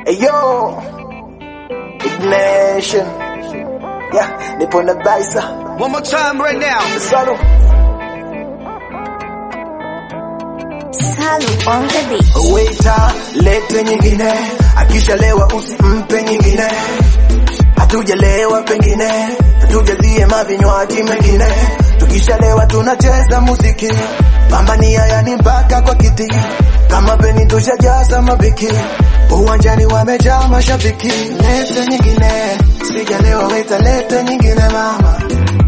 Ayo, Ignition. Yeah, nipo na baisa. One more time right now. Salo. Salu on the beat. Waiter, lete nyingine. Akishalewa usimpe nyingine. Hatujalewa pengine, hatujazie mavinywaji mengine. Tukishalewa tunacheza muziki, pambania yani mpaka kwa kiti. Kama peni tushajaza mabiki, uwanjani wamejaa mashabiki. Lete nyingine, sijalewa weta, lete nyingine mama,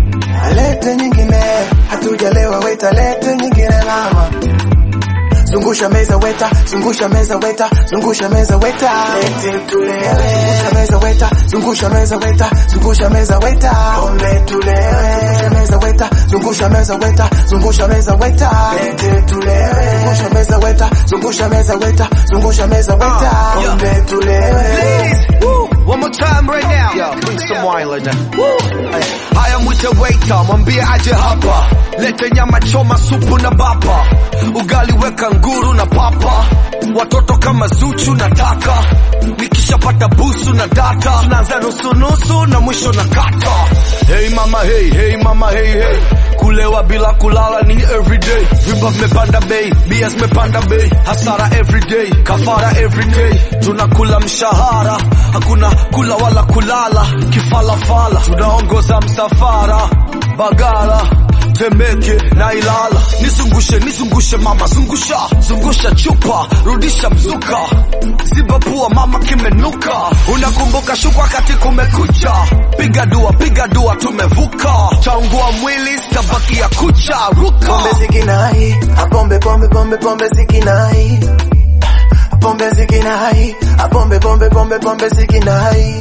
lete nyingine. Hatujalewa weta, lete nyingine mama. Zungusha meza weta, zungusha meza weta, zungusha meza weta. Lete tulewe. Zungusha meza weta, zungusha meza weta, zungusha meza weta. Pombe tulewe. Zungusha meza weta, zungusha meza weta, zungusha meza weta. Lete tulewe. Zungusha meza weta, zungusha meza weta, zungusha meza weta. Uh, yeah. Pombe tulewe. Ladies, woo, one more time right now. Yo, bring some wine like that. Woo. Haya mwite waiter, mwambie aje hapa. Lete nyama choma, supu na bapa. Ugali weka nguru na papa. Watoto kama Zuchu nataka. Nikishapata busu na data. Tunaanza nusu nusu na mwisho na kata. Hey mama hey, hey mama hey hey. Kulewa bila kulala ni everyday. Vimba vimepanda bei, bia zimepanda bei. Hasara everyday, kafara everyday. Tunakula mshahara, hakuna kula wala kulala. Kifalafala, tunaongoza msafara. Bagala, Temeke na Ilala. Nizungushe, nizungushe mama, zungusha, zungusha chupa, rudisha mzuka. Ziba pua mama, kimenuka. Unakumbuka shuka wakati kumekucha. Piga dua, piga dua, tumevuka. Chaungua mwili, stabaki ya kucha, ruka. Pombe zikinai, apombe pombe pombe pombe zikinai. Pombe zikinai, apombe pombe pombe pombe zikinai.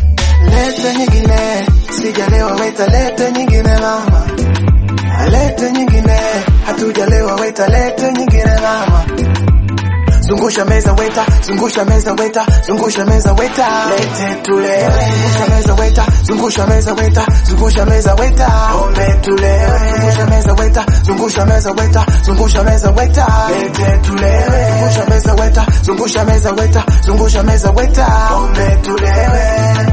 Lete nyingine, sijalewa weta, lete nyingine mama. Lete nyingine, hatujalewa weta, lete nyingine mama. Zungusha meza weta, zungusha meza weta, zungusha meza weta. Lete tulewe. Zungusha meza weta, zungusha meza weta, zungusha meza weta. Pombe tulewe. Zungusha meza weta, zungusha meza weta, zungusha meza weta. Lete tulewe. Zungusha meza weta, zungusha meza weta, zungusha meza weta. Pombe tulewe.